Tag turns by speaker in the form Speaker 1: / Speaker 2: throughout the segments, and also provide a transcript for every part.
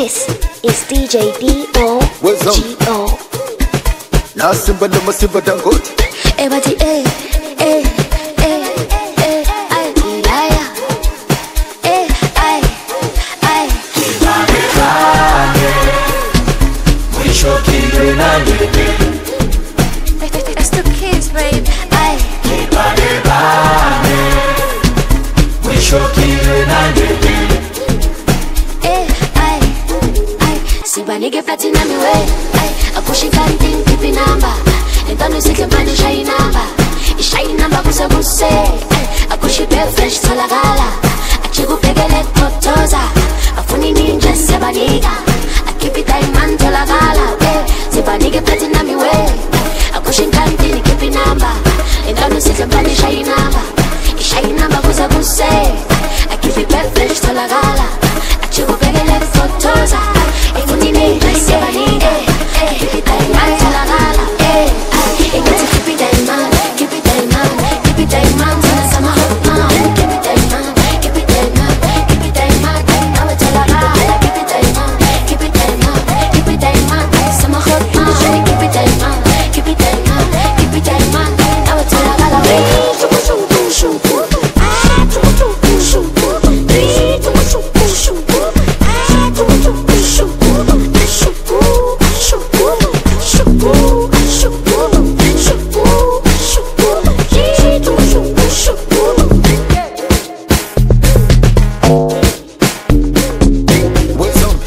Speaker 1: This is DJ
Speaker 2: What's up?
Speaker 1: D-O-G-O.
Speaker 2: na simba na masimba dangote
Speaker 1: Everybody, eh, eh, eh, eh, ay, Ilaya. Eh, ay, ay. It's the kids, babe. Ay, eh, ay, ay. Sibanike platinum iwe. Ay, akushika nding pipi namba. Entano isihle manje ishaye inamba. Ishaye inamba kuse kuse. Ay, akushipe fresh tholakala. Achikubhekele kotoza. Afuni ninja siyabanika. Akhiphi diamond tholakala. Eh, sibanike platinum iwe. Akushinga ndini khiphi namba. Entano isihle manje ishaye inamba. Ishaye inamba kuse kuse. Akhiphi fresh tholakala. Achikubhekele kotoza. Afuni ninja siyabanika. Akhiphi diamond tholakala. Eh, ay, ingathi khiphi diamond. Khiphi diamond. Khiphi diamond. Sana sama hot mom. Khiphi diamond. Khiphi diamond. Khiphi diamond. Nawe tholakala. Khiphi diamond. Khiphi diamond. Khiphi diamond. Sama hot mom. Khiphi diamond. Khiphi diamond. Khiphi diamond. Nawe tholakala. Shuku shuku shuku. Ah, shuku shuku shuku. Three, shuku shuku shuku. Ah, shuku shuku shuku. Shuku, shuku, shuku, shuku, shuku, shuku. Yeah, shuku shuku shuku.
Speaker 2: wezombi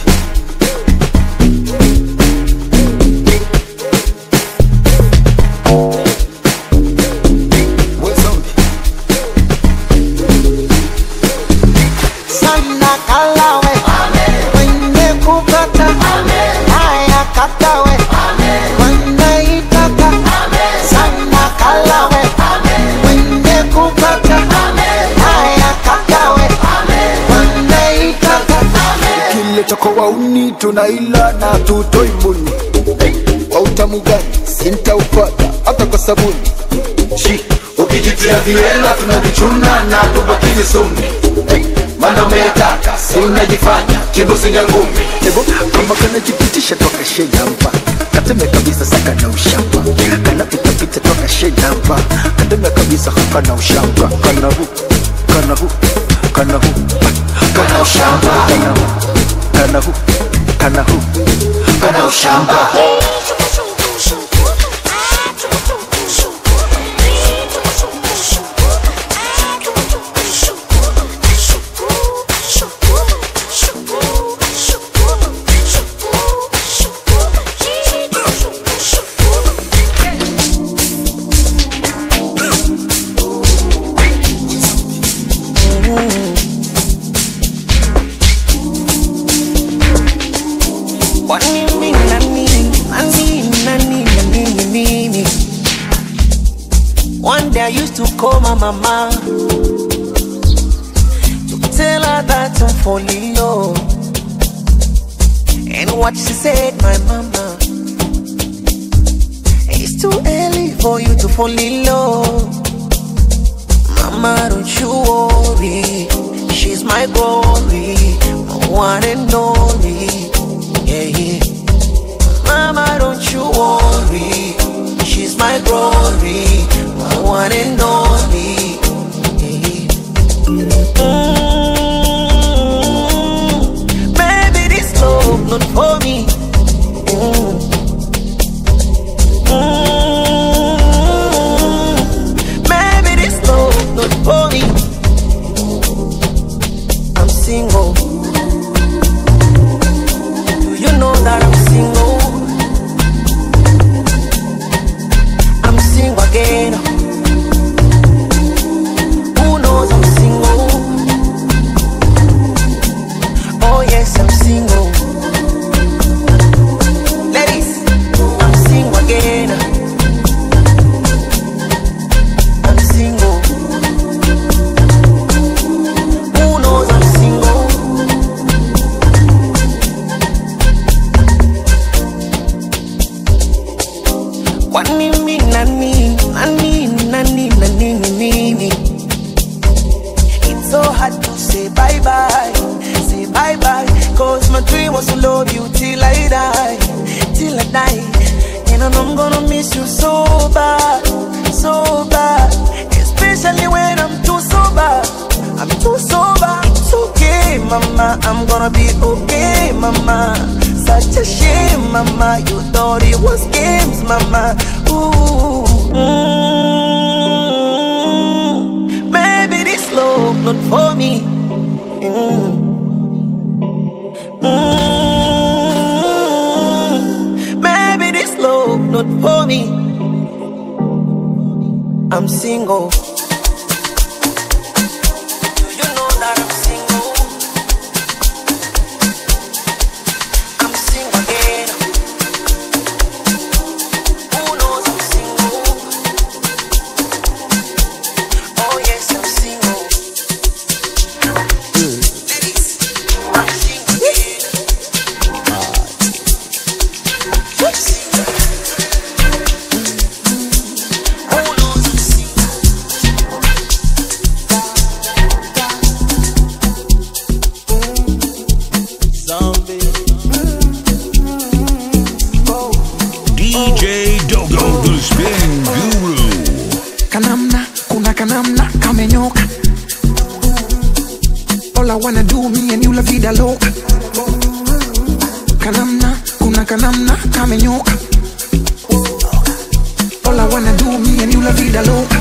Speaker 2: wezombi
Speaker 3: sana kalawe mwenye kukata haya katawe wanaitaka sana kalawe mwenye kukata haya katawe wanaitaka
Speaker 2: kile chako wauni tunaila na tutoi mbuni kwa utamu gani sintaupata hata kwa sabuni shi ukijitia viela tunavichuna na tubakini sumi mana umetaka si unajifanya kibusinya ngumi ebo kama kanajipitisha toka shejamba kateme kabisa saka na ushamba kanapitapita toka shejamba kateme kabisa haka na ushamba kanahu kanahu kanahu kana ushamba kanahu kanahu kana ushamba
Speaker 3: Kwa nini na nini na nini na nini na nini nini One day I used to call my mama To tell her that I'm falling low And what she said, my mama It's too early for you to fall in love Mama, don't you worry She's my glory My one and only yeah, yeah. Mama, don't you worry. She's my glory, my one and only. Yeah, yeah. Mm, baby, this love not for me. Mm. Mm, baby, this love not for me. I'm single. Do you know that I'm single? I'm single again. Who knows I'm single? Oh yes, I'm single. Ladies, I'm single again. I'm single. Who knows I'm single? miss you so bad, so bad. Especially when I'm too sober. I'm too sober. It's okay, mama. I'm gonna be okay, mama. Such a shame, mama. You thought it was games, mama. Ooh. Mm. Maybe this love not for me. Mm. Mm. Maybe this love not for me. I'm single. Do you know that I'm single? I'm single again. Who knows I'm single? Oh yes, I'm single. Ladies, I'm single again. I'm single. Who knows I'm single? Zombie.
Speaker 4: DJ Dogo, the spin guru.
Speaker 5: kanamna kuna kanamna kamenyoka all i wanna do me and you la vida loca kanamna kuna kanamna kamenyoka all i wanna do me and you la vida loca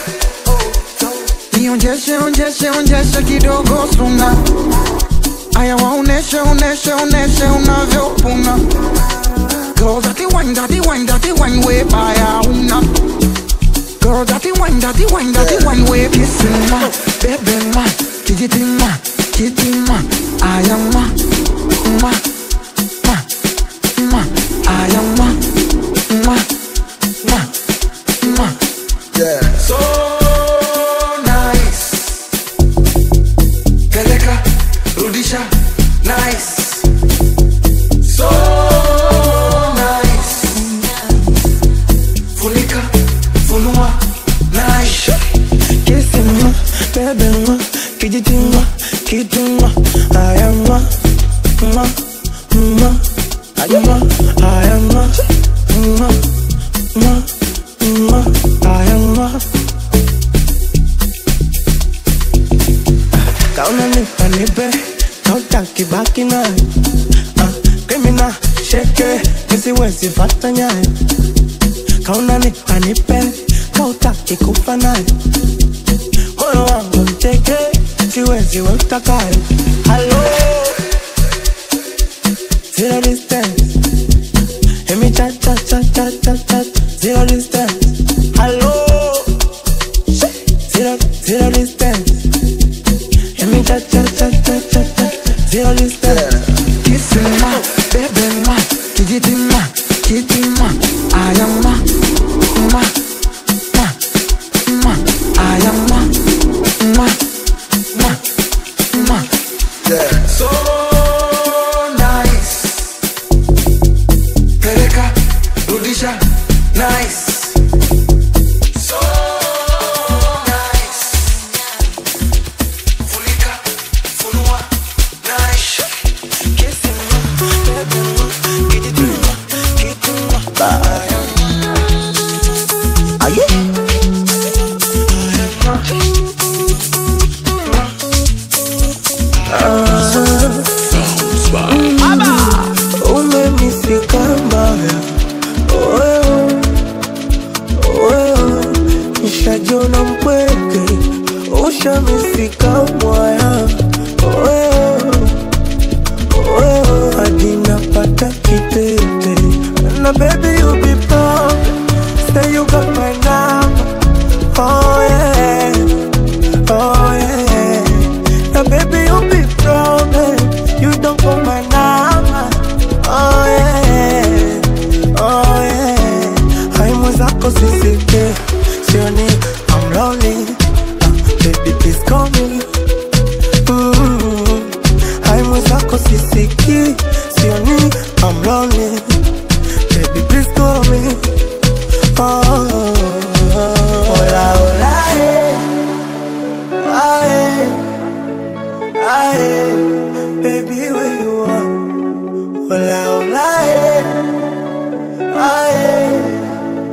Speaker 5: nionjeshe onjeshe onjeshe kidogo suna aya waoneshe oneshe oneshe unavyopuna Girl, that the wine, that the wine, that the wine way by una. Girl, that the wine, that the wine, that the wine way kissing ma, baby ma, kitty ma, kitty ma, I am ma, ma, ma, ma, I am ma, ma, ma, ma.
Speaker 2: Yeah.
Speaker 5: So nice, peleka, rudisha, nice. So nice, funika, funua, nice.
Speaker 3: Kissing ma, baby ma, kitty ma, kitty ma, I am ma, ma, ma, I am ma, I am ma, ma, ma, ma, I am ma. Kauna nipa nipe, kautaki baki nayo. Ah, Criminal, sheke, nisiwezi fata nyayo. Kauna nipa nipe, kautaki kufa nayo. moyo wangu mteke, siwezi we utakayo. Hello, zero distance, emi cha cha cha cha cha cha, zero distance. Hello, zero zero distance, emi cha cha cha cha cha cha, zero distance.
Speaker 5: Kissing ma, baby ma, kitty ma, kitty ma, I am ma, ma, ma, ma, I am ma, ma, ma, ma.
Speaker 2: Yeah.
Speaker 5: So nice, peleka, rudisha, nice. So nice, funika, funua, nice.
Speaker 3: Kissing ma, baby ma, kitty ma, kitty ma, I am
Speaker 2: Are you?
Speaker 3: umenifika mbaya Oeo, oeo, nishajiona mpweke ushamifika mwaya Oeo, oeo, hadi napata kitete na baby you be proud say you got my number oh yeah oh yeah now baby you be proud eh, you don't got my number oh yeah oh yeah haimu zako sisike sioni I'm lonely uh, baby please call me mm, haimu zako sisiki sioni I'm lonely baby please call me oh, hola hola eh, ah, eh, ah, eh, baby where you are hola hola eh, ah, eh,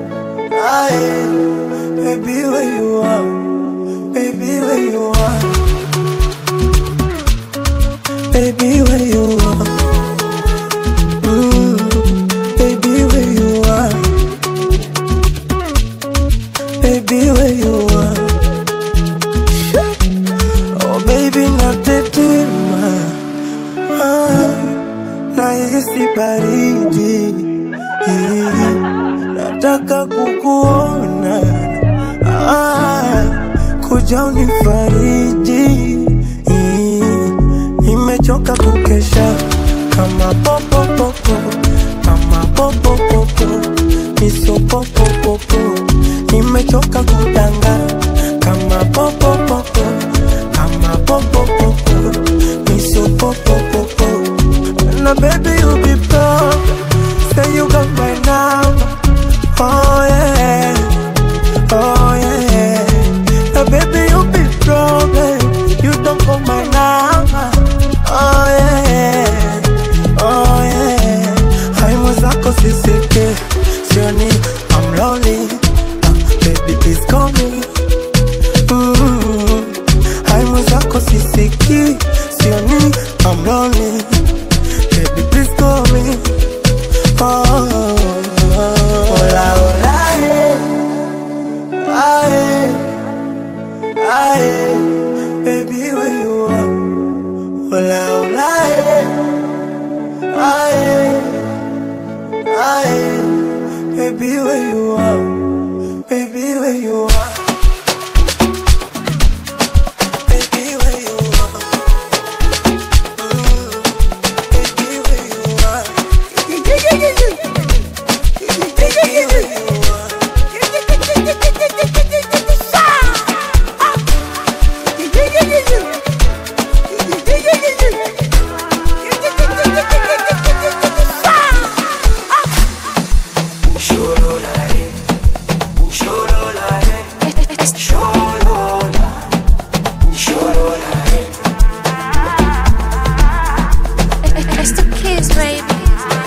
Speaker 6: baby, where you are. Mm, baby, where you are. Baby, where you are. Oh, baby, natetema. Ah, nahisi baridi. Nataka kukuona. Ah, kuja unifariji. Nimechoka kukesha kama popopopo, kama popopopo, miso popopopo. Nimechoka kudanga kama popopopo, kama popopopo, miso popopopo. Na baby you be proud, say you got my number. Oh yeah, oh yeah. Now baby you be problem, you don't call my number. Oh yeah, oh yeah. Hai mwenzako sisike, sioni I'm lonely. Uh, baby please call me. Mm. Hai mwenzako sisiki, sioni I'm lonely. Baby please call me. Oh, hola, hola, eh. Aye, aye, baby, where you are? Hola, hola, eh. Aye, aye, baby, where you are? Baby, where you are? Baby, where you are? Mm, baby, where you are? Baby, where you are?
Speaker 1: It's the kids, baby.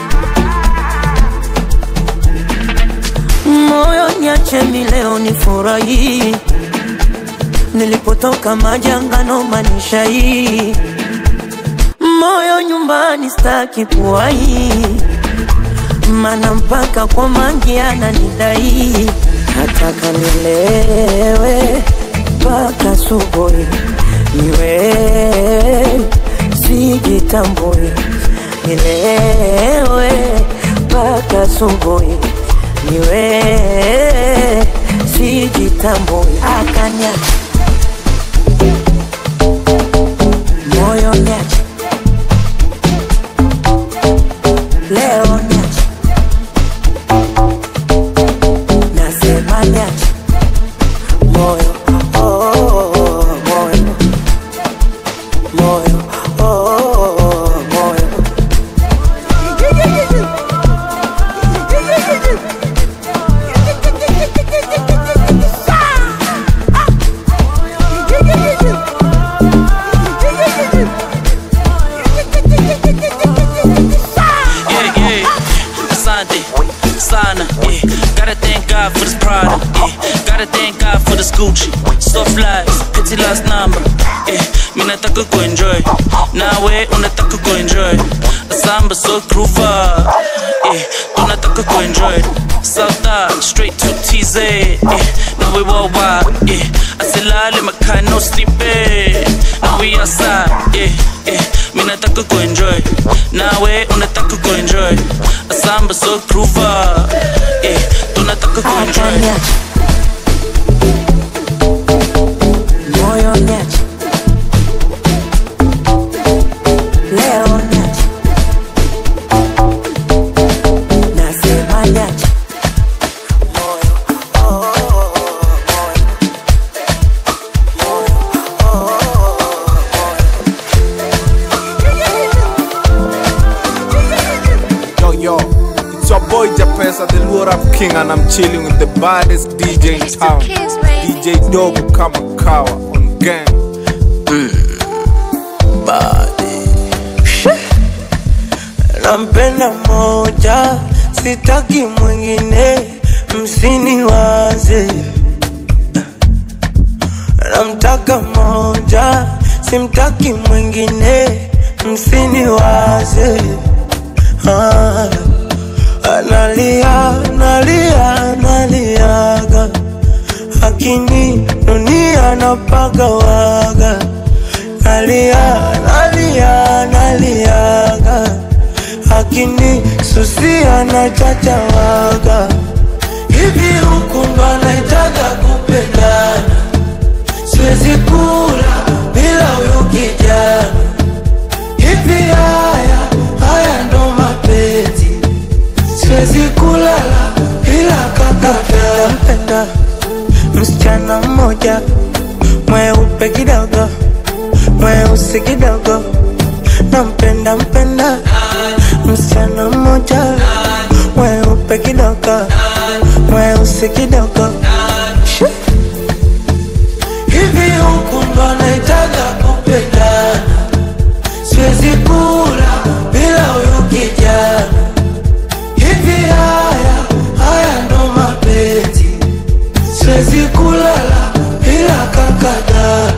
Speaker 6: moyo niache mi leo ni furahi nilipotoka majangano manisha hii moyo nyumbani staki kuwahi mana mpaka kwa mangi ananidai nataka nilewe mpaka subuhi niwe sijitambui nilewe mpaka subuhi niwe sijitambui akanya moyo nyache leo nyache nasema nyache moyo oh, oh, oh, moyo moyo oh, oh, oh, moyo
Speaker 7: Yeah, yeah. Asante, sana, yeah. Gotta thank God for this product, yeah. Gotta thank God for this Gucci. Soft lies, pity last number, yeah. Mi nataka kuenjoy, nawe unataka kuenjoy. Samba so groover, yeah. Tunataka kuenjoy. South Dodge, straight to TZ, yeah. Now we worldwide, yeah. Asilale makai no sleeping. Now we outside, yeah, yeah. Mi nataka kuenjoy, nawe unataka kuenjoy. Samba so groover, yeah. Tunataka kuenjoy.
Speaker 6: Akanyache. Moyo nyache. Leo nyache. Nasema nyache. Moyo, oh, oh, oh, moyo. Moyo, oh, oh, oh,
Speaker 8: Yo, yo, it's your boy Japesa, the Lure Up King, and I'm chilling with the baddest DJ in
Speaker 1: It's the
Speaker 8: town.
Speaker 1: kids, baby.
Speaker 8: DJ Dogo Kamakawa on gang.
Speaker 6: nampenda moja, sitaki mwingine, msiniwaze. Namtaka moja, simtaki mwingine, msiniwaze ah, analia nalia naliaga lakini dunia napagawaga nalia nalia naliaga lakini susia na chachawaga hivi huku ndo anaitaga kupendana siwezi kula bila huyu kijana hivi haya haya ndo mapenzi siwezi kulala bila kakata mpenda msichana mmoja mweupe kidogo mweusi kidogo nampenda mpenda msichana mmoja mweupe kidogo mweusi kidogo Shoo. hivi huku ndo anaitaga kupendana siwezi kula bila huyu kijana hivi haya haya ndo mapenzi siwezi kulala bila kakadada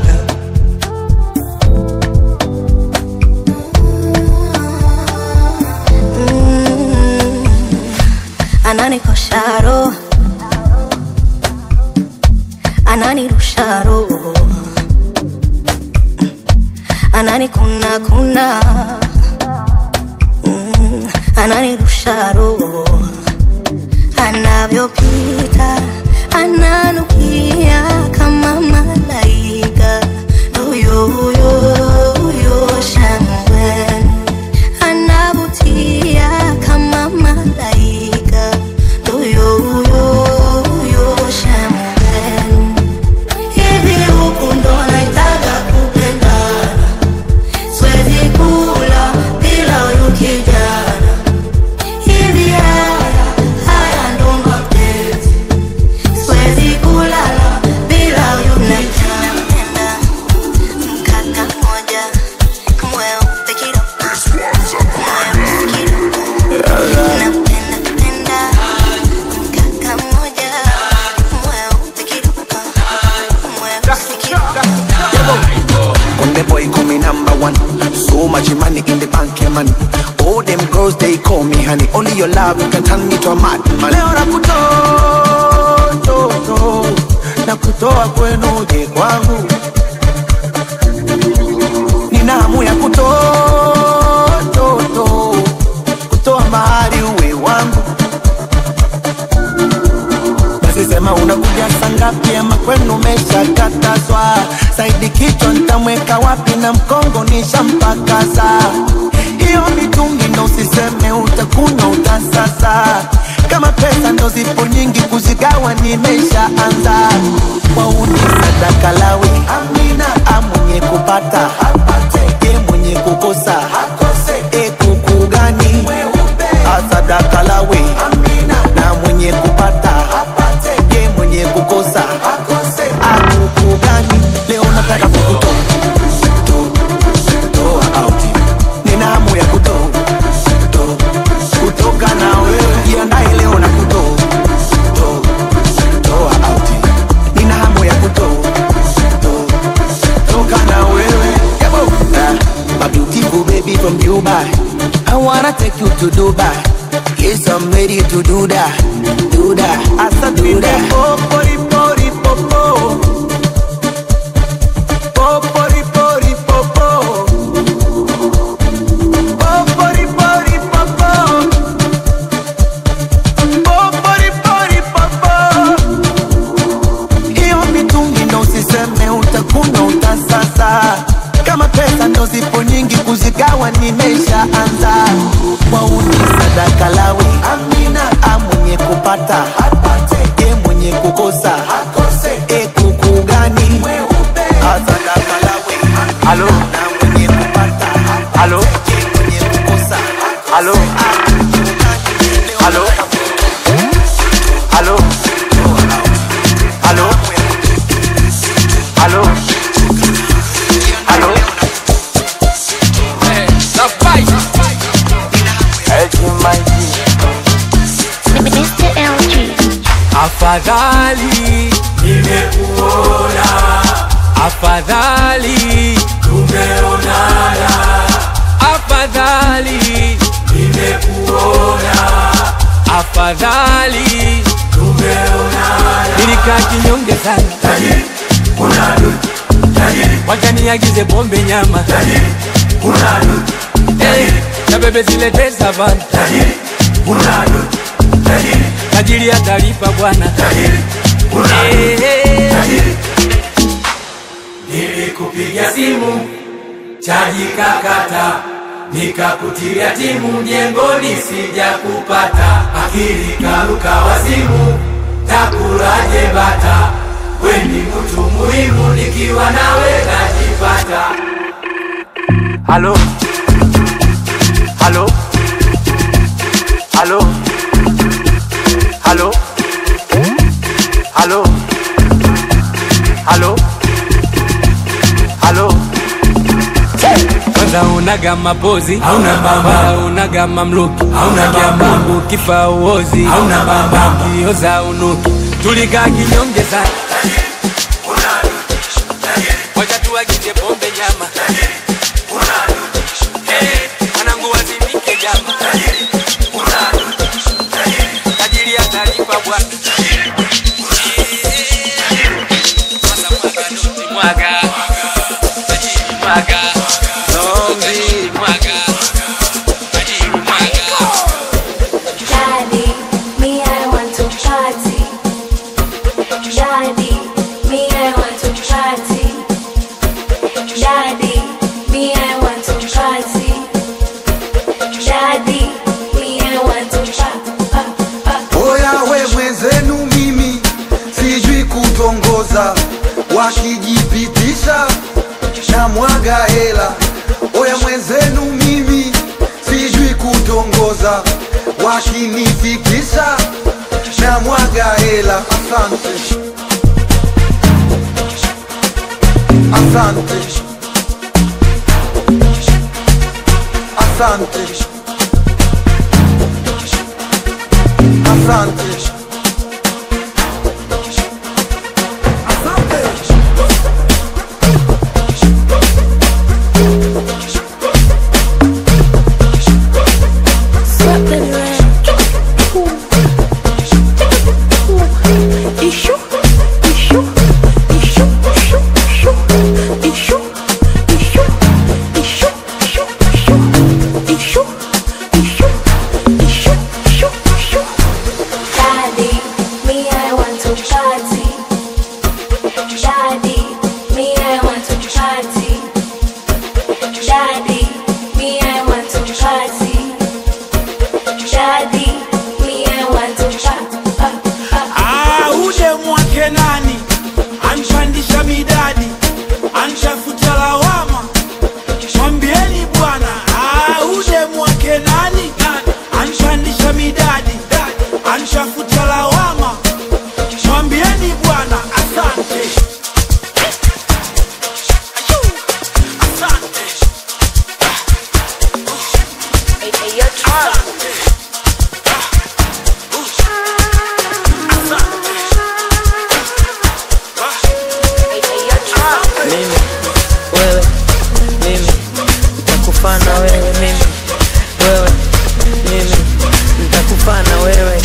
Speaker 9: ananikosha roho ananirusha roho ananikuna kuna mm, ananirusha roho anavyopita ananukia kama malaika huyo huyo huyo shangwe anavutia kama malaika huyo huyo huyo shangwe hivi huku ndo naitaga kupendana siwezi kula bila huyu kijana hivi haya haya ndo mapenzi siwezi kulala bila huyu kijana mkaka moja mweupe kidogo mweusi kidogo napenda penda mkaka moja mweupe kidogo mweusi kidogo
Speaker 3: Conde boy call me number one. So much money in the bank, yeah, money. All them girls they call me honey. Only your love can turn me to a madman. Leo nakutoa toto, nakutoa kwenu uje kwangu. Nina hamu ya kutoa toto, kutoa mahali uwe wangu. Basi sema unakuja saa ngapi ama kwenu umeshakatazwa? Saidi kichwa nitamweka wapi na mkongo nishampakaza. Hiyo mitungi ndo usiseme utakunywa utasasa. Kama pesa ndo zipo nyingi kuzigawa nimeshaanza. Wauni sadaka lawi amina, amwenye kupata apate, e mwenye kukosa akose, e kuku gani asadaka lawi amina, na mwenye kupata apate, e mwenye kukosa akose, akuku gani leo nataka kukutoa to- toa out. Nina hamu ya kutoa to- kutoka na wewe jiandae leo na kutoa to- toa out. Nina hamu ya kutoa to- toka na wewe Yabo. Ah, my beautiful baby from Dubai I wanna take you to Dubai Yes, I'm ready to do that Do that Asa do that Popori pori popo Popori pori popo Popori pori popo Popori pori popo hiyo mitungi ndo usiseme utakuna utasasa kama pesa ndo zipo nyingi kuzigawa nimeshaanza wauni sadaka lawi amina amwenye kupata apate e mwenye kukosa akose e kuku gani asadaka lawi alo na mwenye kupata alo e mwenye kukosa alo alo alo alo alo alo
Speaker 1: Mr. LG.
Speaker 10: Afadhali nimekuona, afadhali tumeonana, afadhali nilikaa kinyonge sana wacha niagize pombe nyama Eh, na bebe zilete savana tajiri atalipa bwana Eh, eh.
Speaker 11: Nilikupigia simu chaji kakata, nikakutilia timu mjengoni, sija kupata akili karuka wazimu, takulaje bata, weni mtu muhimu, nikiwa nawe najipata.
Speaker 10: Halo, halo, halo, halo, halo, halo, halo. Kwanza unaga mapozi
Speaker 11: Hauna bamba.
Speaker 10: Wala unaga mamluki
Speaker 11: Hauna bamba.
Speaker 10: Mungu kifa uozi
Speaker 11: Hauna bamba.
Speaker 10: kioza unuki tulikaa kinyonge sana wacha tuagize pombe nyama Eh, mwanangu wazimike jama tajiri atalipa bwana Sasa mwaga noti mwaga tajiri mwaga tajiri mwaga tajiri mwaga
Speaker 1: Daddy, me I want to party. Daddy, me I want to party. Daddy, me I want to party. Daddy, me I want to party.
Speaker 5: Oya we mwenzenu mimi sijui kutongoza, wakijipitisha na mwaga hela. Oya mwenzenu mimi sijui kutongoza, wakinifikisha na mwaga hela. Asante, asante, asante, asante.
Speaker 1: Daddy, me I want to party. Daddy, me I want to party. Daddy, me I want to party. Daddy, me I want to party.
Speaker 12: Ah, ule mwake nani anpandisha midadi anshafuta lawama mwambieni bwana ah, ule mwake nani anpandisha midadi anshafuta lawama mwambieni bwana asante asante
Speaker 13: mimi wewe mimi nitakufana wewe mimi wewe mimi nitakufana wewe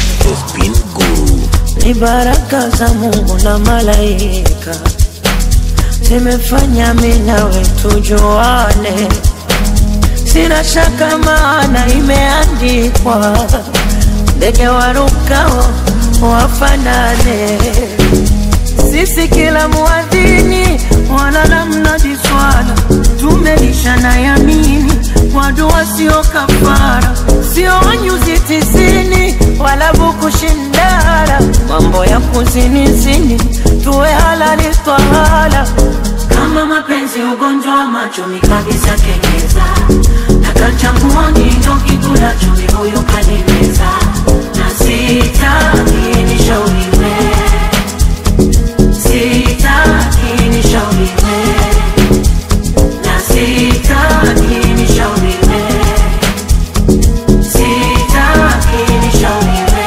Speaker 13: ni baraka za Mungu na malaika zimefanya mimi nawe tujuane, sina shaka maana imeandikwa, ndege warukao wafanane sisi kila muadhini wala namna jiswala tumelishana yamini kwa dua sio kafara sio wanyuzi tisini wala bukushindara mambo ya kuzinizini tuwe halali twahala kama mapenzi ugonjwa wa macho mikabisa kengeza nakachanguoni ndo kikula chumi huyu kanimeza na sitaki nishauriwe sitaki nishauriwe na sitaki nishauriwe sitaki nishauriwe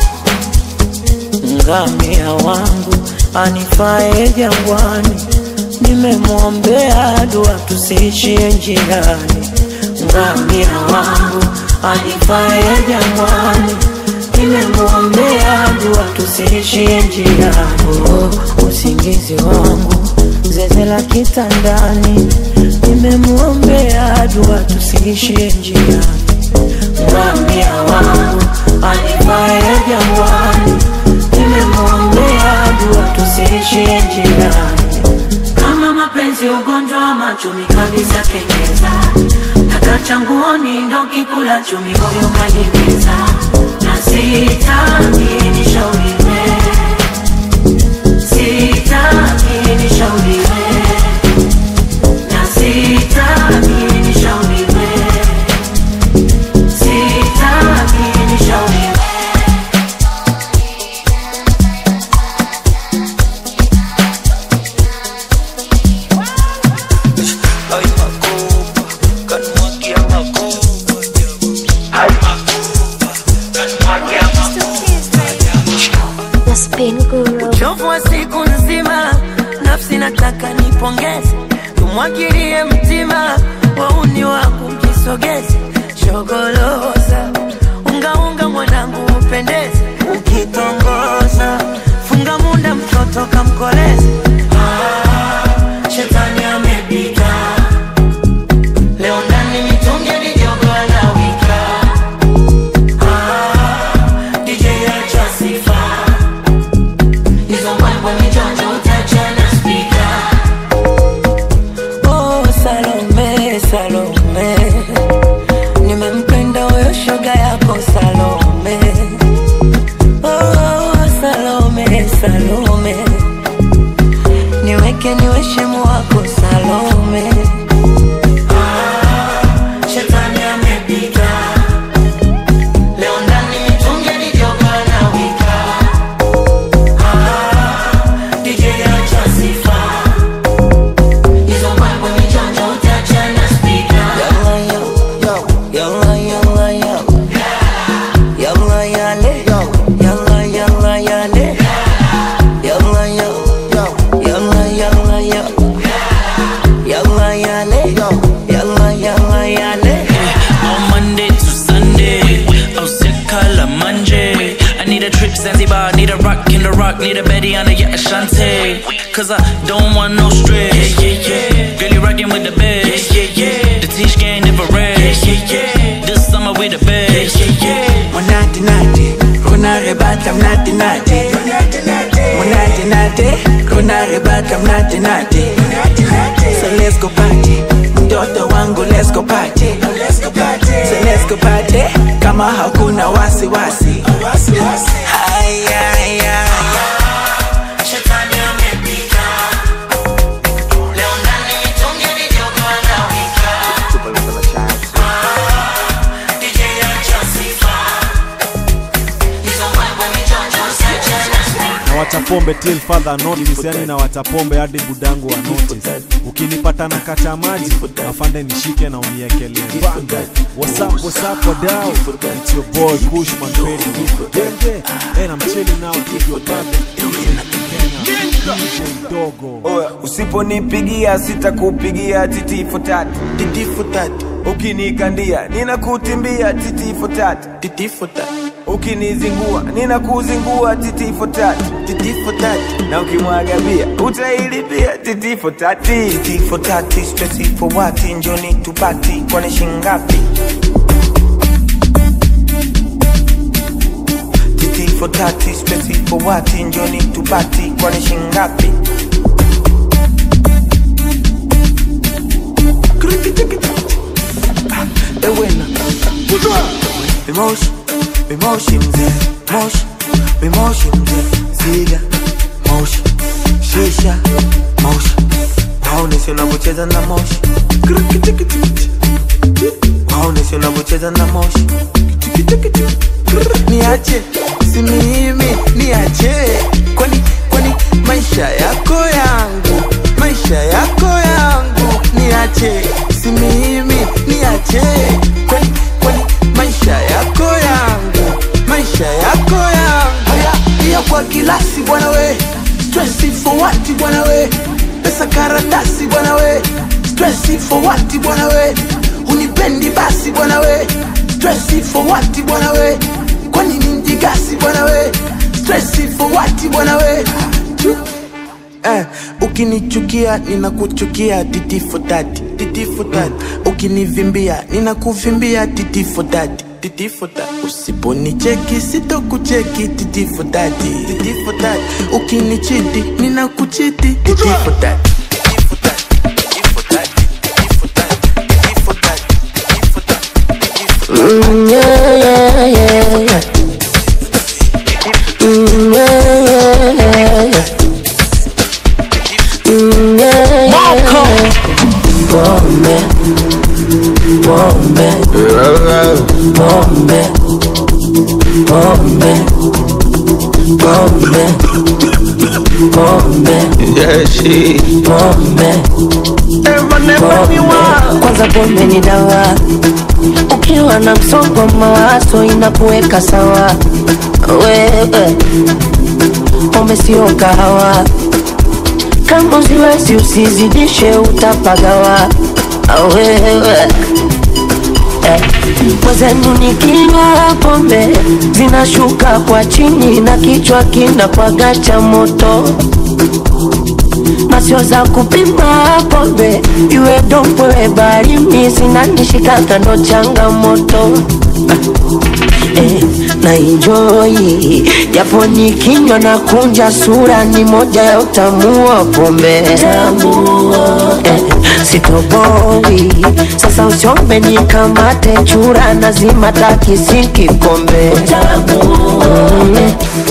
Speaker 13: ngamia wangu anifae jangwani
Speaker 3: nimemwombea dua tusiishie njiani ngamia wangu anifae jangwani nimemwombea dua tusiishie njiani oh, usingizi wangu zeze la kitandani nimemwombea dua tusiishie njiani ngamia wangu anifae jangwani nimemwombea dua tusiishie njiani kama mapenzi ugonjwa wa machumi kabisa kenyeza takacha nguoni ndo kikula chumi moyo kanimeza na sitaki nishauriwe sitaki nishauriwe na sitaki nishauriwe sitaki nishauriwe
Speaker 1: The Spin Guru.
Speaker 3: uchovu wa siku nzima nafsi nataka nipongeze tumwagilie mtima wauni wangu mjisogeze shogoloza ungaunga mwanangu upendeze ukitongoza funga munda mtoto kamkoleze ah, shetani amepita leo ndani mitungi mijogo anawika ah, DJ acha sifa hizo mambo mijonjo utachana spika oh, Salome, Salome nimempenda huyo shoga yako Salome oh, Salome, Salome niweke niwe shemu wako Salome ah, shetani amepita leo ndani mitungi mijogo anawika DJ acha sifa hizo mambo mijonjo utachana spika Yalla yalla yalla Yalla yale Yalla yalla yale Yalla yalla Yalla yalla yalla Yalla yale Yalla yalla yale
Speaker 7: On Monday to Sunday, oh sick color Monday. I need a trip Zanzibar, need a rock in the rock, need a Betty on a yacht Ashante. Cause I don't want no stress. Yeah, yeah, yeah. Girl, you rockin' with the best. Yeah, yeah, yeah. The Tish gang never rest. Yeah, yeah, yeah. This summer we the best. Yeah, yeah, yeah.
Speaker 12: Monate nate, kuna rebata mnate nate. Monate nate, kuna rebata mnate nate. So let's go party, mtoto wangu let's go party. So let's go party, kama hakuna wasi wasi. Haya, haya,
Speaker 3: Shetani amepita Leo ndani mitungi mijogo anawika DJ acha sifa hizo mambo mijonjo utachana spika
Speaker 8: na watapombe till further notice yani na watapombe hadi budangu wa notice ukinipata na kata maji afande nishike na uniekelee banga what's up what's up wadau it's your boy Kushman Pedi Genge and I'm chilling now with your brother DJ Dogo
Speaker 14: Oya, usiponipigia sitakupigia titifu tatu titifu tatu ukinikandia ninakutimbia titifu tatu titifu tatu ukinizingua ninakuzingua titifu tatu titifu tatu na ukimwaga bia utailipia titifu tati titifu tati stresi for what njoni tupati kwani shingapi titifu tati stresi for what njoni tupati kwani shingapi ewena Mimoshi, mimoshi mzee, moshi, mimoshi mzee, ziga, moshi, shisha, moshi, waonesi unavyocheza na moshi, waonesi unavyocheza na moshi,
Speaker 12: niache si mimi niache kwani kwani maisha yako yangu maisha yako yangu niache si mimi niache kwani kwani maisha yako yangu maisha yako yangu haya pia kwa kilasi bwana we stress for what bwana we
Speaker 5: pesa karatasi bwana we stresi for what bwana we unipendi basi bwana we stresi for what bwana we kwani ni mjigasi bwana we stresi for what bwana we
Speaker 3: Eh, ukinichukia ninakuchukia titi for that titi for that ukinivimbia ninakuvimbia titi for that titi for that usiponicheki sitokucheki titi for that titi for that ukinichiti ninakuchiti titi for that
Speaker 13: Mm, yeah, yeah, yeah, yeah. Mm, yeah, yeah, yeah, yeah. Mm, yeah, yeah, yeah. Bombe, bombe, bombe, bombe, bombe, bombe, bombe, bombe. Kwanza pombe ni dawa, ukiwa na msongo wa mawazo inakuweka sawa. Wewe pombe sio kahawa, kama usiwezi usizidishe, utapagawa. Wewe eh, mwenzenu nikinywa pombe zinashuka kwa chini na kichwa kinapwaga cha moto na sio za kupima pombe, iwe dompwe barini zinanishika kando changamoto eh, na enjoy japo nikinywa na kunja sura ni moja ya utamu wa pombe eh, sitoboi sasa usiombe nikamate chura nazima takisi kikombe mm.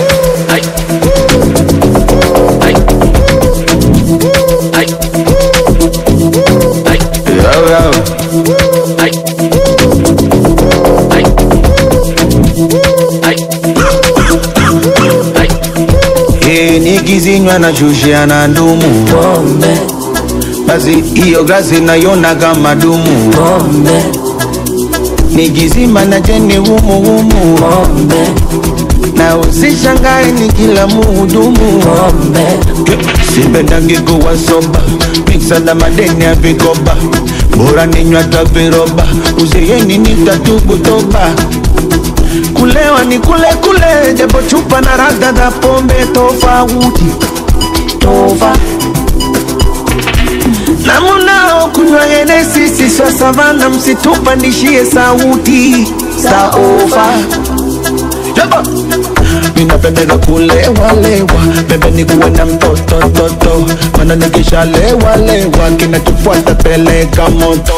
Speaker 15: Hii nikizinywa na shushia na ndumu
Speaker 13: pombe,
Speaker 15: basi hiyo glasi naiona kama dumu
Speaker 13: pombe,
Speaker 15: nikizima na jeni humu humu
Speaker 13: pombe,
Speaker 15: na usishangae ni kila muhudumu
Speaker 13: pombe,
Speaker 15: sipendangi kuwa soba miksa na madeni ya vikoba bora ninywa taviroba uzeyeni nitatubu toba kulewa ni kule kule japo chupa na rada za pombe tofauti
Speaker 13: tova
Speaker 15: na munao kunywa henesi siswa savana msitupandishie sauti saova Jaba. minapendeza kulewalewa pembeni kuwe na mtoto toto mana nikishalewalewa kinachofuata peleka moto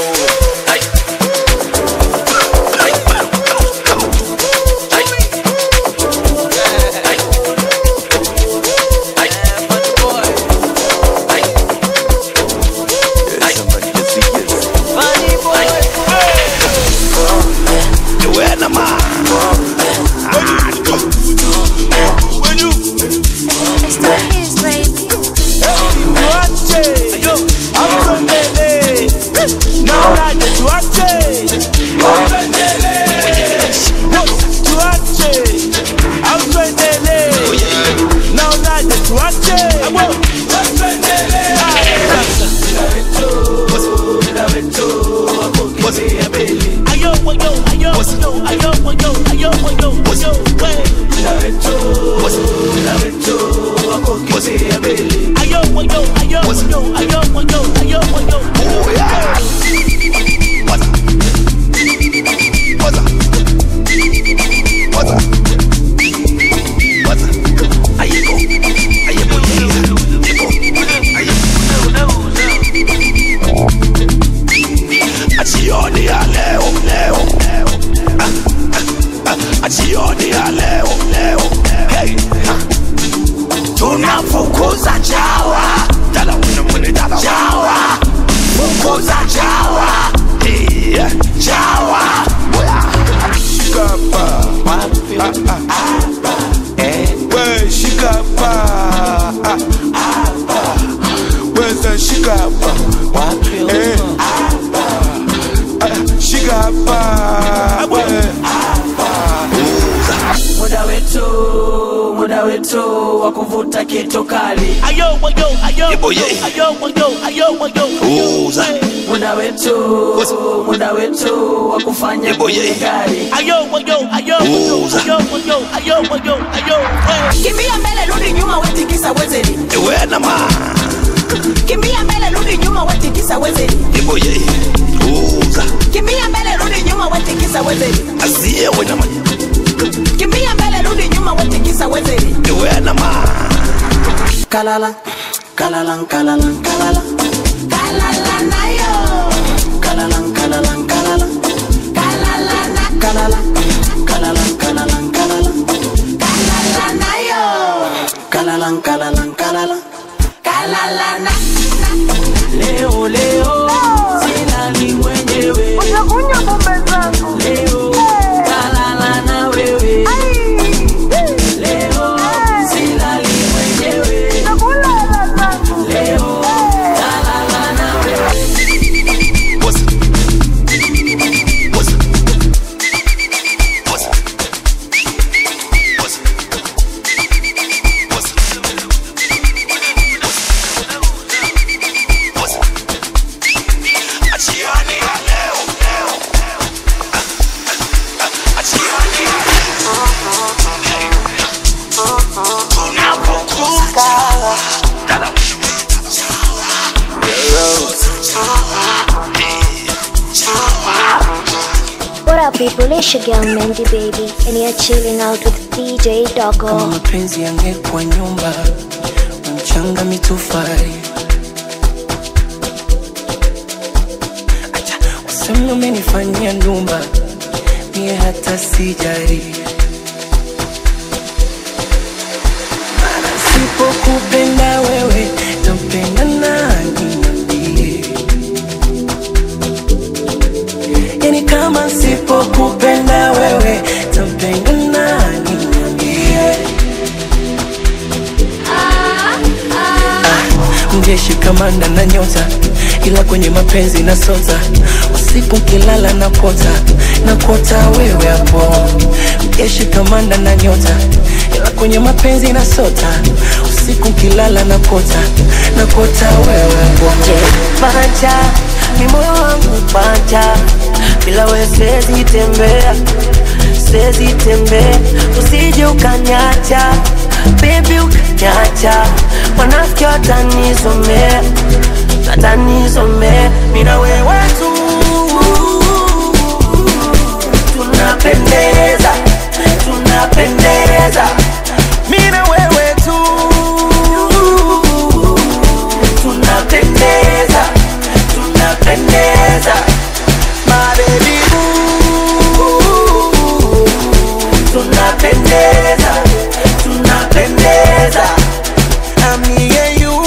Speaker 16: Jioni ya leo leo Ah, ah, ah, jioni ya leo leo hey. ah. tunafukuza chawa dala unamwene dala chawa fukuza chawa hey. chawa
Speaker 15: Shikapa. Ah, ah, ah. Eh. We shikapa. Ah, ah, ah. Where's shikapa? Eh. Ah, shikapa. We.
Speaker 11: muda wetu muda wetu
Speaker 12: wa kuvuta kitu kali ayo wayo ayo
Speaker 16: Ebo, ye.
Speaker 12: ayo wayo ayo wayo
Speaker 16: Uza.
Speaker 12: muda wetu muda wetu wa kufanya
Speaker 16: Ebo, ye.
Speaker 12: gari ayo wayo ayo
Speaker 16: Uza.
Speaker 12: ayo wayo ayo wayo ayo kimbia mbele rudi nyuma wetikisa wezeli
Speaker 16: ewe na ma
Speaker 12: kimbia mbele rudi nyuma wetikisa wezeli
Speaker 16: ebo ye uza
Speaker 12: kimbia mbele rudi nyuma wetikisa wezeli
Speaker 16: azie we na ma
Speaker 12: kimbia mbele rudi nyuma wetikisa wezeli
Speaker 16: ewe na ma
Speaker 12: kalala kalala kalala kalala kalala nayo kalala kalala kalala kalala na kalala kalala kalala kalala kalala nayo kalala kalala kalala kalala na leo leo silali mwenyewe utakunywa pombe zangu leo kalala na wewe leo silali mwenyewe nakula zangu leo kalala na wewe
Speaker 16: achiani leo leo achiani unapokuka
Speaker 1: What up, people? It's your girl Mandy Baby, and you're chilling out with DJ
Speaker 3: kama
Speaker 1: Doggo.
Speaker 3: mapenzi yangekuwa nyumba mchanga mitofari acha useme umenifanyia ndumba mie hata sijari Maana sipokupenda wewe tampenda nani niambie yani kama sipokupenda wewe tampenda nani niambie mjeshi kamanda na nyota ila kwenye mapenzi na sota usiku kilala na kota na kota wewe hapo mjeshi kamanda na nyota ila kwenye mapenzi na sota usiku kilala na kota na kota wewe hapo
Speaker 17: pacha ni moyo wangu pacha bila we siwezi tembea siwezi tembea usije ukanyacha bebi ukanyacha wanafiki watanizomea watanizomea mina wewe tu tunapendeza tunapendeza mina wewe tu tunapendeza tunapendeza mabebi tunapendeza tunapendeza
Speaker 3: Ami and you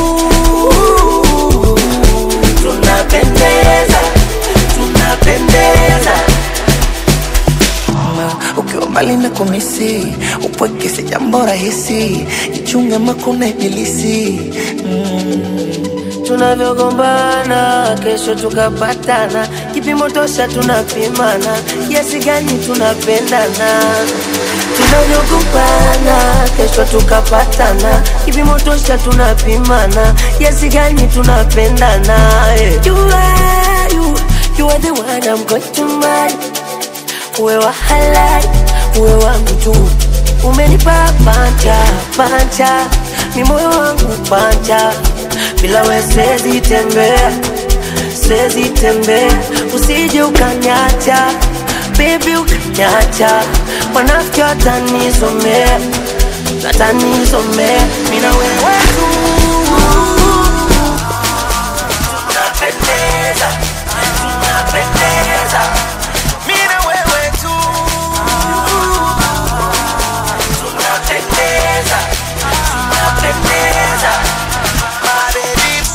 Speaker 17: tunapendeza tunapendeza
Speaker 3: Ma, ukiwa mbali na kumisi upweke si jambo rahisi jichunge makuna ibilisi mm.
Speaker 17: tunavyogombana kesho tukapatana kipimo tosha tunapimana kiasi gani tunapendana tunavyogombana kesho tukapatana kipimo tosha tunapimana kiasi gani tunapendana eh. you are, you, you are the one I'm going to marry uwe wa halali uwe wangu tu umenipa panja panja ni moyo wangu panja bila we siwezi tembea siwezi tembea usije ukanyacha bebi ukanyacha wanafiki watanizomea watanizomea mina wewe tu tunapendeza tunapendeza mina wewe tu tunapendeza tunapendeza mabebi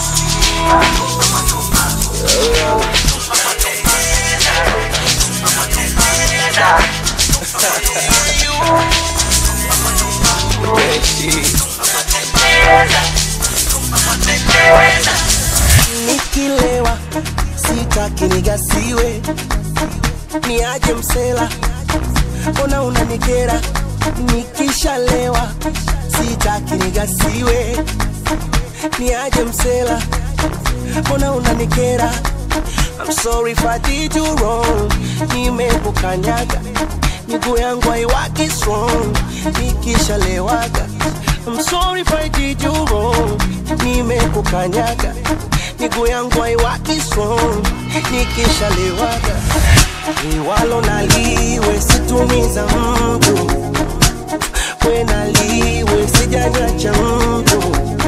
Speaker 3: nikilewa sitaki nigasiwe niaje msela mbona unanikera nikishalewa sitaki nigasiwe niaje msela mbona unanikera I'm sorry if I did you wrong nimekukanyaga miguu yangu haiwaki strong nikishalewaga I'm sorry if I did you wrong nimekukanyaga miguu yangu haiwaki strong nikishalewaga liwalo naliwe situmiza mtu we naliwe sijanyacha mtu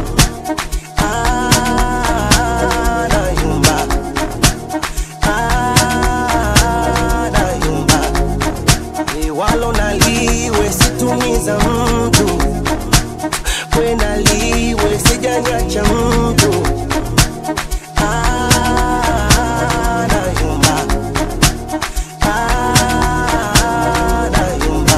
Speaker 3: Ah, nayumba. Ah, nayumba. liwalo naliwe situmiza mtu we naliwe sijanyacha mtu Ah, nayumba. Ah, nayumba.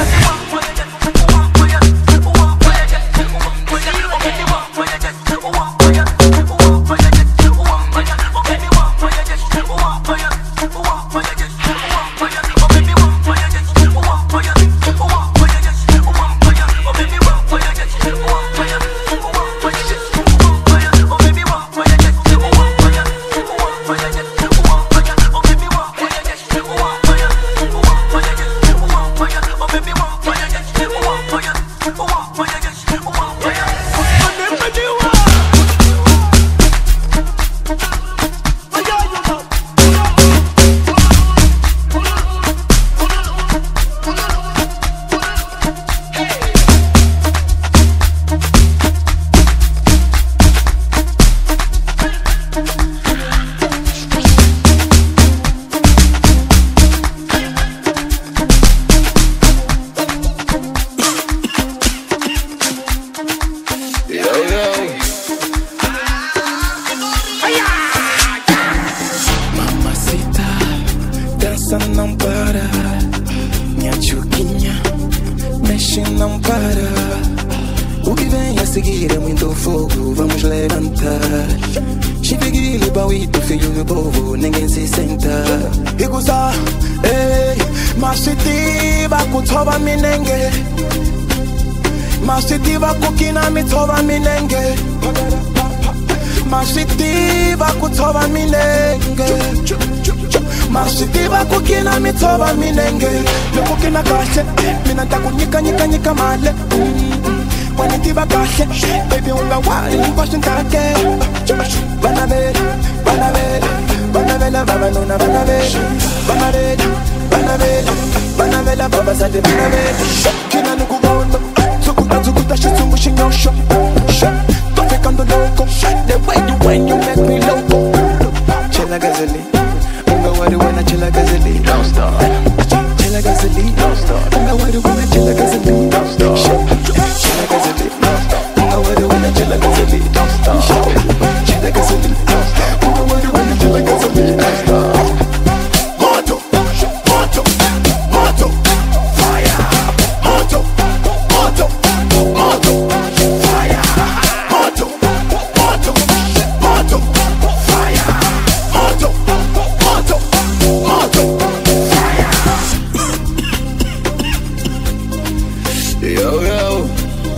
Speaker 18: Yo, yo.
Speaker 19: Mamacita, dança não para. Minha chuquinha, mexe não para. O que vem a seguir é muito fogo, vamos levantar. Chipiguili, bauito, filho do povo, ninguém se senta.
Speaker 5: ikuza hey, masitiva kuthoba minenge masitiva kukina mithoba minenge masitiva kuthoba minenge masitiva kukina mithoba minenge lokukina kahle mina ntakunyikanyikanyika male wanitiva kahle baby ungawali nkwashintake banavela banavela banavela vavanuna banavela banavela banavela banavela vavasati banavela kina ni ku vona tsukuta tsukuta xitshungu xi nyoxo tofikando loko the way you when you make me loco
Speaker 19: Chela gazeli, unga wari wena chela gazeli. Don't stop. Chela gazeli, don't stop. Unga wari wena chela gazeli. Don't stop. Chela gazeli, unga wari wena chela gazeli. Don't stop. Chela gazeli, unga wari wena chela gazeli. Don't stop.
Speaker 18: Moto, moto, moto, fire. Moto, moto, moto, fire. Moto, moto, moto, fire. Moto, moto, moto,
Speaker 19: Yo, yo.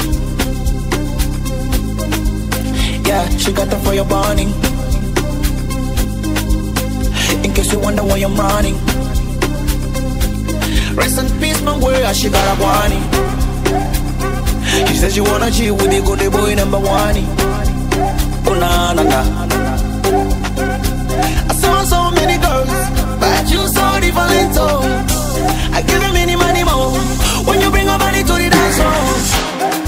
Speaker 19: Yeah, she got them for your burning. In case you wonder why I'm running. Rest in peace, my word, she got a warning. She says she wanna chill with the good boy number one. Oh, na na na. I saw so many girls, but you so different. Oh, I give you many money more when you bring a body to the dance floor.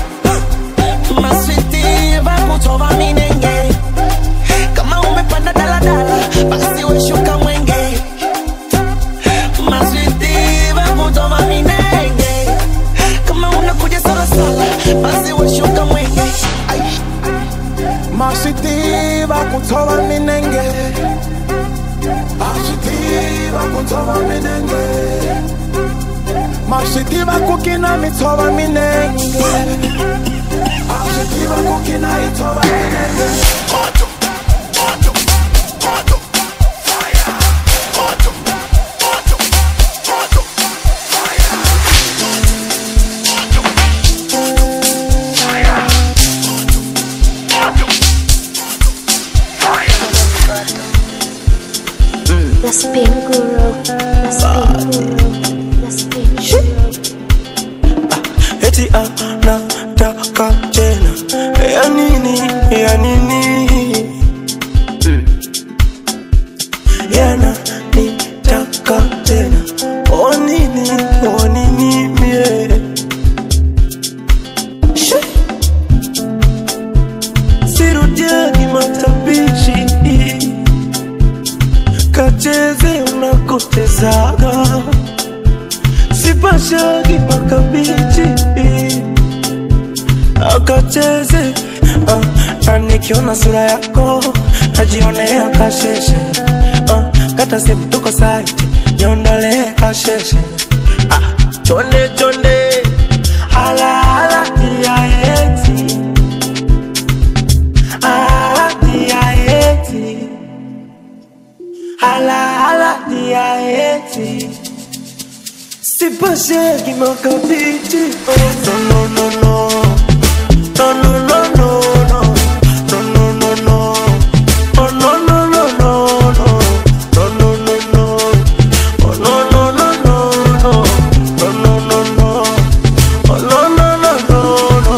Speaker 19: Maswiti vakutova minenge kama umepanda daladala basi weshuka mwenge Maswiti vakutova minenge kama unakuja salasala basi weshuka mwenge Ai.
Speaker 5: masitiva kuthoba minenge masitiva kuthoba minenge masitiva kukina mithoba minenge masitiva kukina ithoba minenge
Speaker 18: moto, moto, moto, fire. Moto, moto, moto, fire.
Speaker 1: The spin guru. The spin guru. The spin guru.
Speaker 3: eti anataka tena ya nini ya nini yana nitaka tena o nini o nini mie She. sirudiani matabishi kacheze unakotezaga sipashagi makabichi akacheze uh, na nikiona sura yako najionea kasheshe uh, kata simu tuko saiti niondolee kasheshe ah, chonde chonde alaala iaeti alaiaeti alaala iaeti Sipashegi makabiti oh, no no no no No no no no no No no no no Oh no no no no no No no no no Oh no no no no no No no no no Oh no no no no no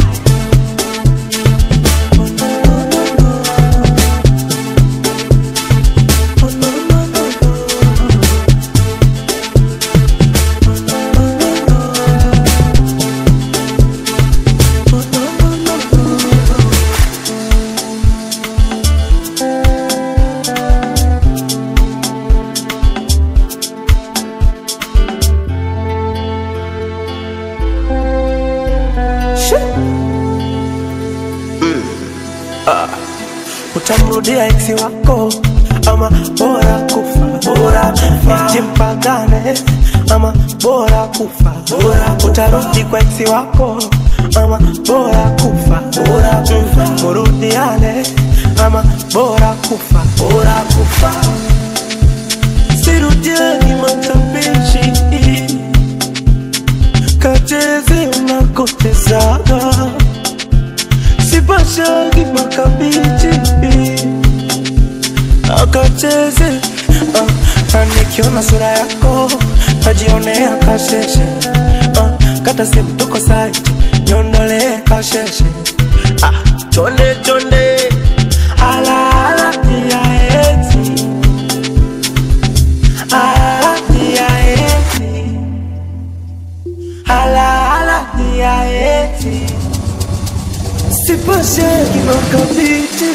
Speaker 3: Ah, utamrudia eksi wako ama bora kufa bora kufa jimpagane ama bora kufa bora utarudi kwa eksi wako ama bora kufa bora kufa murudiane ama bora kufa bora kufa sirudiani matapishi kacheze unakotezaga sipashagi makabichi akacheze uh, na nikiona sura yako najionea kasheshe uh, kata simu tuko saiti niondolee kasheshe ah, chonde chonde alaala iaeti ala iaeti alaala iaeti Sipashegi makabiti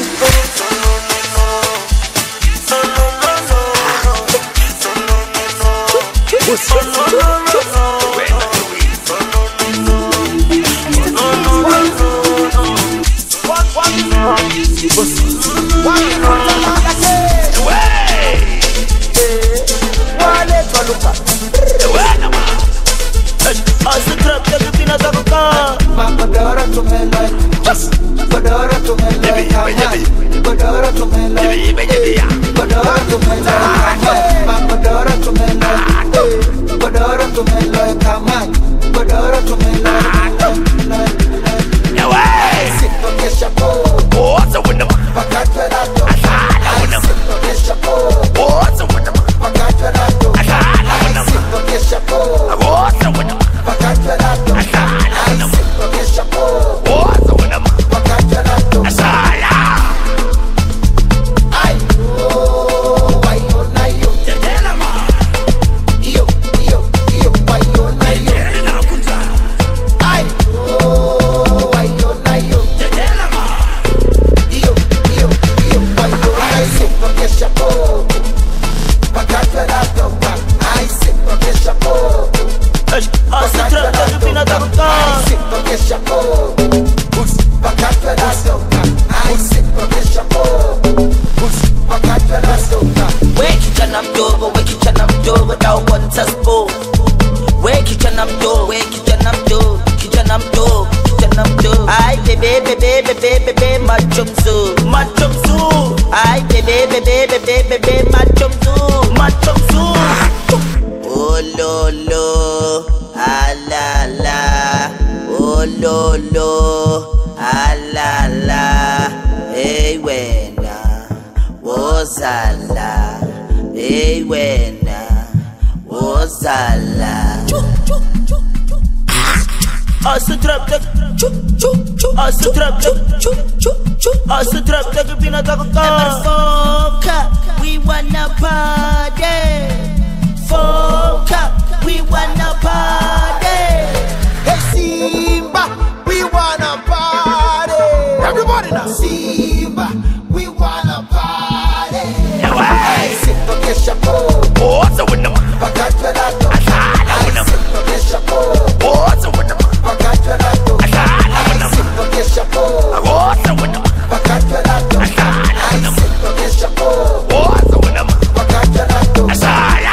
Speaker 2: Godoro tumelo Godoro tumelo Godoro tumelo Godoro tumelo Godoro tumelo Godoro tumelo kama Godoro tumelo Sipo kesha po
Speaker 18: Oza wina ma
Speaker 2: Pakatwe rato
Speaker 18: Ashala wina ma
Speaker 2: Sipo kesha po
Speaker 18: Oza wina ma
Speaker 2: Pakatwe rato
Speaker 18: Ashala wina ma
Speaker 2: Sipo kesha po
Speaker 18: Oza wina ma
Speaker 2: Pakatwe rato
Speaker 18: Ashala wina ma
Speaker 2: Sipo kesha po
Speaker 18: Oza wina ma
Speaker 2: Pakatwe rato
Speaker 18: Ashala
Speaker 2: Ay, oh, ay, oh, na, yo.
Speaker 18: Tetela ma
Speaker 2: Yo, yo, yo, ay, oh, na, yo.
Speaker 18: Tetela na kunza
Speaker 2: Ay, oh, ay, oh, na, yo.
Speaker 18: Tetela ma
Speaker 2: Yo, yo, yo, ay, oh, na, yo. Porque chapo, pakatwe na toka. Ay, sí, porque chapo, pakatwe na toka. Ay, sí, porque chapo, pakatwe na toka. Ay, sí, porque chapo, pakatwe na toka.
Speaker 20: We kijana mdogo, we kijana mdogo, nauonza spo. We kijana mdogo, we kijana mdogo, kijana mdogo, kijana mdogo. Ai bebe bebe bebe bebe macho mzuri, macho mzuri. Ai bebe bebe bebe bebe macho mzuri, macho mzuri. Oh lo lo, ah la la. Oh lo lo, ah la la. Hey wena, wozala. Hey masala Asa trap tak Asa trap tak Asa trap tak pinataka ka Foka, we wanna party Foka, we wanna party
Speaker 2: Hey Simba, we wanna party. Everybody now. Simba, we wanna party. Hey, Simba kesha po.
Speaker 16: What's up with them?
Speaker 2: Pakatwa nato.
Speaker 16: Asala with them.
Speaker 2: Simba kesha po.
Speaker 16: What's up with them?
Speaker 2: Pakatwa nato.
Speaker 16: Asala with them.
Speaker 2: Simba kesha po.
Speaker 16: What's up with them?
Speaker 2: Pakatwa nato.
Speaker 16: Asala with them.
Speaker 2: Simba kesha po.
Speaker 16: What's up with them?
Speaker 2: Pakatwa nato.
Speaker 16: Asala.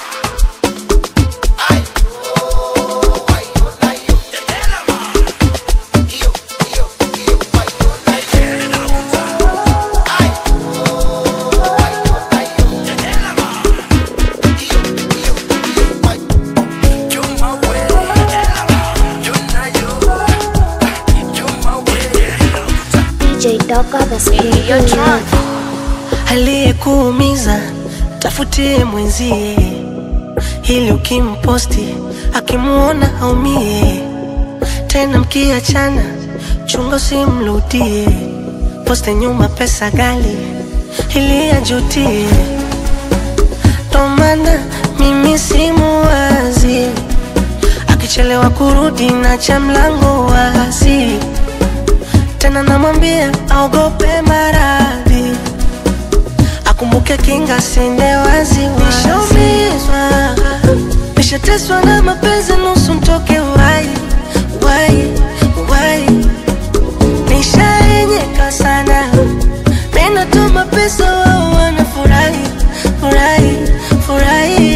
Speaker 1: DJ Doka the Spin
Speaker 17: aliyekuumiza tafutie mwenzie, ili ukimposti akimuona aumie. Tena mkiachana, chunga usimrudie, poste nyuma pesa gali ili ajutie. Ndo maana mimi simuwazi, akichelewa kurudi na cha mlango wazi, tena namwambia aogope maradhi akumbuke kinga sende wazi nishaumizwa nishateswa na mapenzi nusu mtoke wai wai wai nishaenyeka sana minatuma pesa wao wanafurahi furahi furahi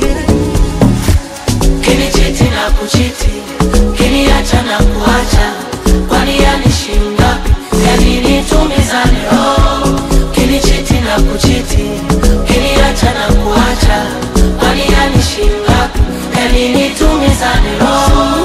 Speaker 17: kinichiti na kuchiti kiniacha na kuacha kwani yanishinda yaninitumizane roho kinichiti na kuchiti kiniacha na kuacha kwani yanishinda yaninitumizane roho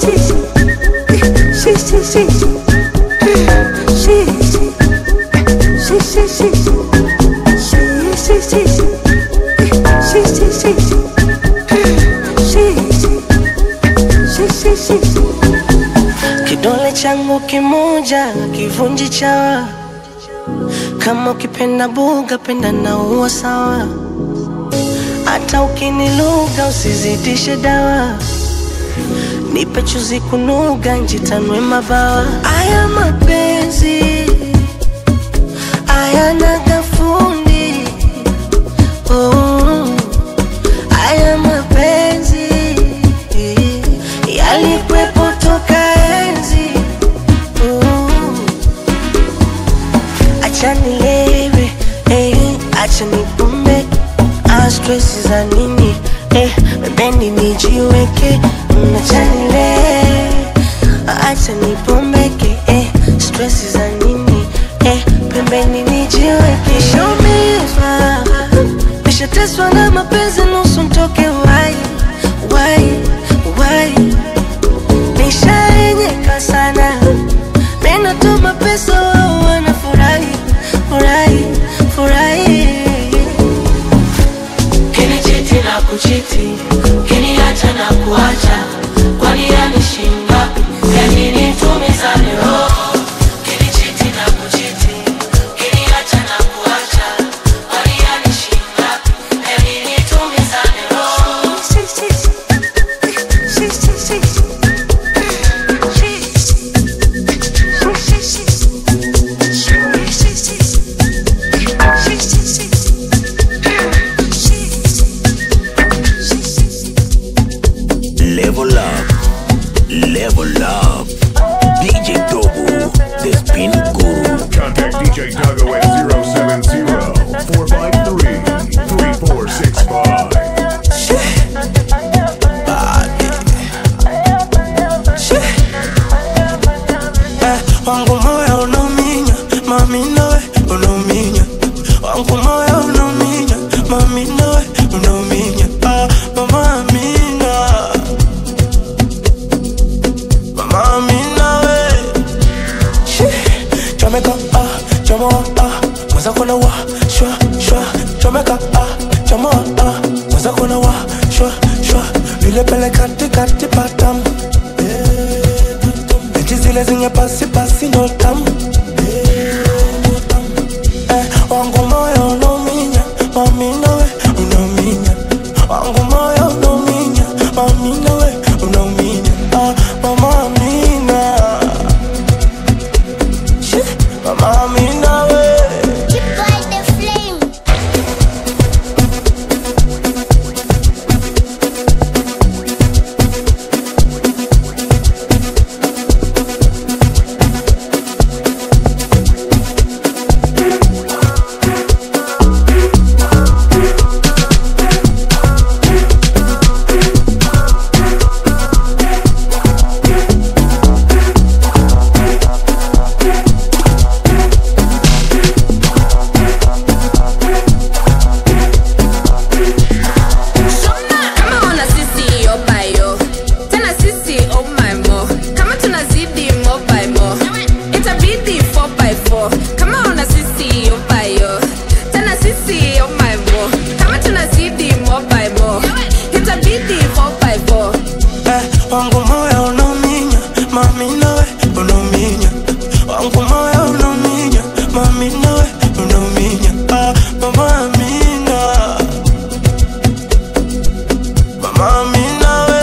Speaker 17: kidole changu kimoja kivunji chawa kama ukipenda buga penda na uwa sawa hata ukiniluga usizidishe dawa nipe chuzi kunuga njitanwe mabawa aya mapenzi ayana gafundi oh, aya mapenzi yalikwepo toka enzi oh, acha nilewe eh, acha nipumbe ah, stress za nini eh, pembeni nijiweke Mm, acha nilewe acha nipombeke eh, stress za nini eh, pembeni nijiweke nishaumizwa nishateswa na mapenzi nusu mtoke wai wai wai nishaenyeka sana minatuma pesa wao wanafurahi furahi furahi kinichiti na kuchiti kiniacha na kuacha kwani yanishinda yaninitumizane roho kinichiti na kuchiti kiniacha na kuacha kwani yanishinda yaninitumizane roho
Speaker 16: Level up, level up. DJ Dogo, the spin guru.
Speaker 4: Contact DJ Duggo at 070-453-3465.
Speaker 3: Eh, wangu moyo unauminya mami nawe unauminya wangu moyo unauminya mami nawe unauminya ah, mama amina mama amina we Shit. chomeka ah chomoa ah mwaza kona wa shwa shwa chomeka ah chomoa ah mwaza kona wa shwa shwa
Speaker 6: mama mi nawe
Speaker 19: kama una sisi yo by yo tena sisi oh my mo kama tunazidi mo by mo itabidi 4 by 4 kama una sisi yo by yo tena sisi oh my mo kama tunazidi mo by mo itabidi 4 by 4
Speaker 6: Eh, wangu moyo unauminya mami nawe unauminya wangu moyo unauminya mami nawe unauminya ah, mama amina mama amina we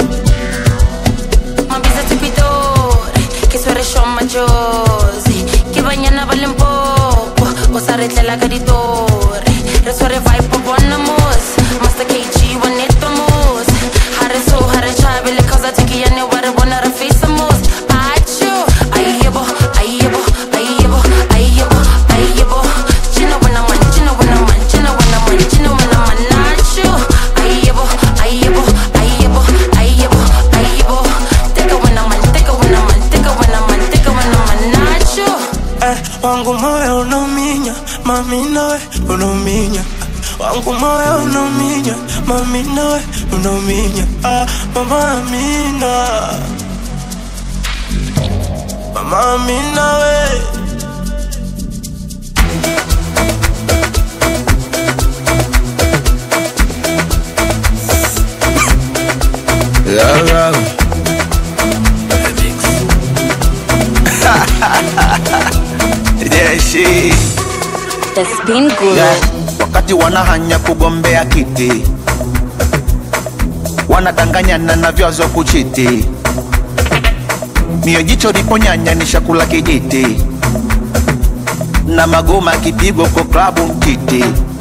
Speaker 19: Mabisa tupidore, che suoresciò maggiosi, che bagnana vale un poco, o saretela caditore, resuore vai po' buona mus, masta che ci vanetto mus, hare so, hare chabe, le cosa ti che ne ware buona rafisa mus, acho, ayyebo, ayyebo, ayyebo, ayyebo, ayyebo, chino wana man, chino wana man, chino wana man, chino wana man, nacho, ayyebo, ayyebo, ayyebo, ayyebo, ayyebo, take a winner man, take a winner man, take a winner man, take a winner man, nacho.
Speaker 6: eh, wangu moyo unauminya mami nawe unauminya wangu moyo unauminya mami nawe unauminya ah, mama amina mama amina we
Speaker 15: Yeah, yeah. yeah, she.
Speaker 21: The Spin Guru.
Speaker 15: Yeah. Wakati wanahanya kugombea kiti, wanadanganyana na vyazo kuchiti, mio jicho liponyanya ni shakula kijiti, na magoma kipigo kwa klabu mtiti.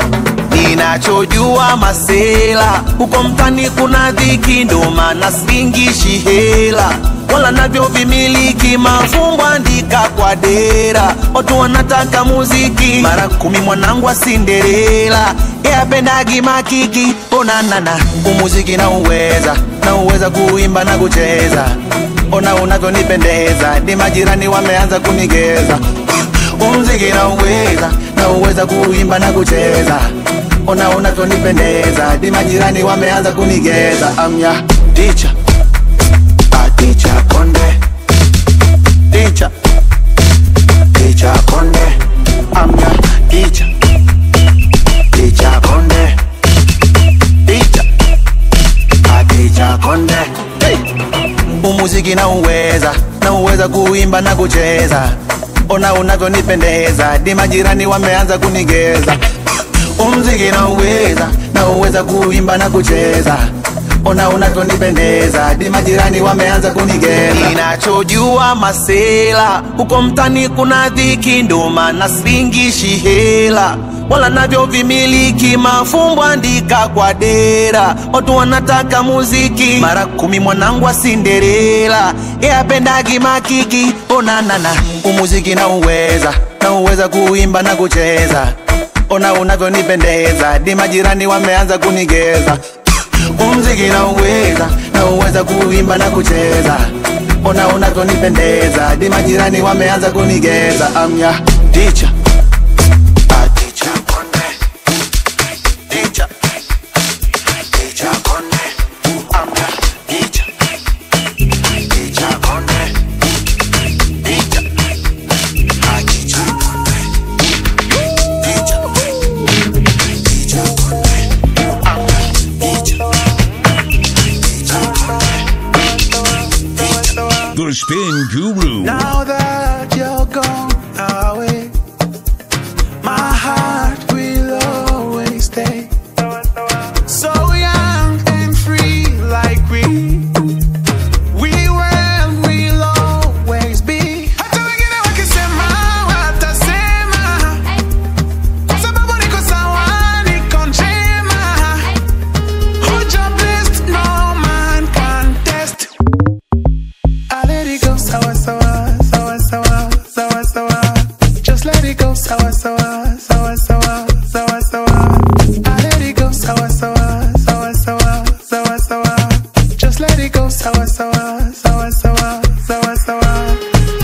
Speaker 15: Ninachojua masela huko mtani kuna dhiki, ndo maana singishi hela wala navyo vimiliki mafumbo andika kwa dera, watu wanataka muziki mara kumi. Mwanangu wa Cinderella yapendagi makiki, onanana umuziki na uweza na uweza kuimba na kucheza, ona unavyonipendeza, ni majirani wameanza kunigeza umziki na uweza na uweza kuimba na kucheza ona unavyonipendeza di majirani wameanza kunigeza amya ticha aticha konde ticha ticha konde amya ticha ticha konde ticha aticha konde hey. umuziki na uweza na uweza kuimba na kucheza ona unavyonipendeza di majirani wameanza kunigeza umziki na uweza na uweza kuimba na kucheza ona unavyonipendeza di majirani wameanza kunigeza ninachojua masela huko mtani kuna dhiki ndo maana singishi hela wala navyo vimiliki mafumbo andika kwa dera watu wanataka muziki mara kumi mwanangu wa Cinderella yapendagi makiki onanana umuziki na uweza na uweza kuimba na kucheza ona unavyonipendeza di majirani wameanza kunigeza umziki na uweza na uweza kuimba na kucheza ona unavyonipendeza di majirani wameanza kunigeza amya ticha aticha konde ticha ticha konde amya ticha ticha konde ticha aticha konde ticha ticha konde amya ticha
Speaker 4: The Spin Guru.
Speaker 5: Now that you're gone away, my heart will always stay so young and free, like we we were and will always be. Hata wengine wakisema Just let it go, sawa sawa, sawa sawa, sawa sawa. I let it go, sawa sawa, sawa sawa, sawa sawa. Just let it go, sawa sawa, sawa sawa, sawa sawa.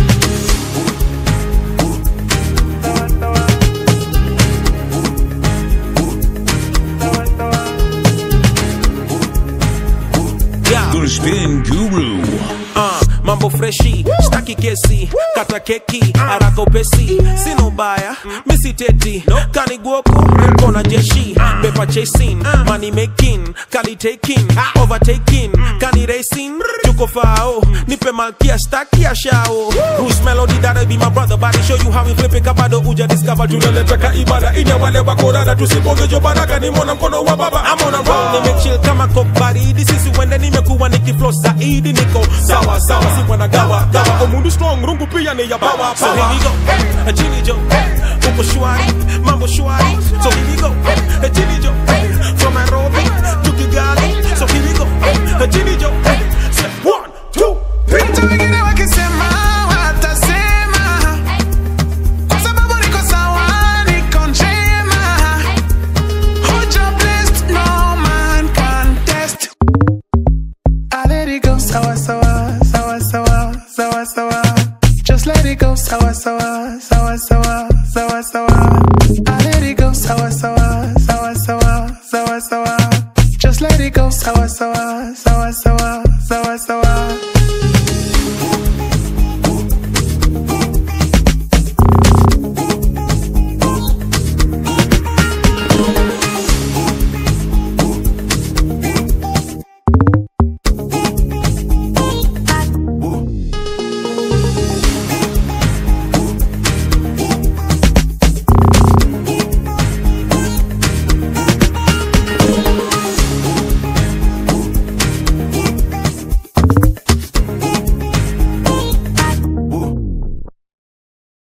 Speaker 4: The Spin Guru.
Speaker 9: uh, mambo freshi staki kesi kata keki haraka upesi sina ubaya misiteti kaniguoku kona jeshi pepa chasing money making kali taking overtaking kani racing tuko fao nipe malkia staki ya shao Bruce Melody that'll be my brother body show you how we flip it kabado uja discover tunaleta ka ibada ina wale wakorada tusipongejo baraka ni mwana mkono wa baba I'm on a roll nimechill kama coke baridi sisi wende nimekuwa nikiflow zaidi niko sawa sawa si bwana gawa gawa omundu strong rungu pia ni ya bawa so here we go chini jo uko shwari mambo shwari so here we go chini jo from Nairobi to Kigali so here we go chini jo say one two three
Speaker 5: Vitu wengine wakisema watasema, kwa sababu niko sawa, niko njema. Hoja blessed, no man can test. I let it go, sawa sawa, sawa sawa, sawa sawa. Just let it go, sawa sawa, sawa sawa,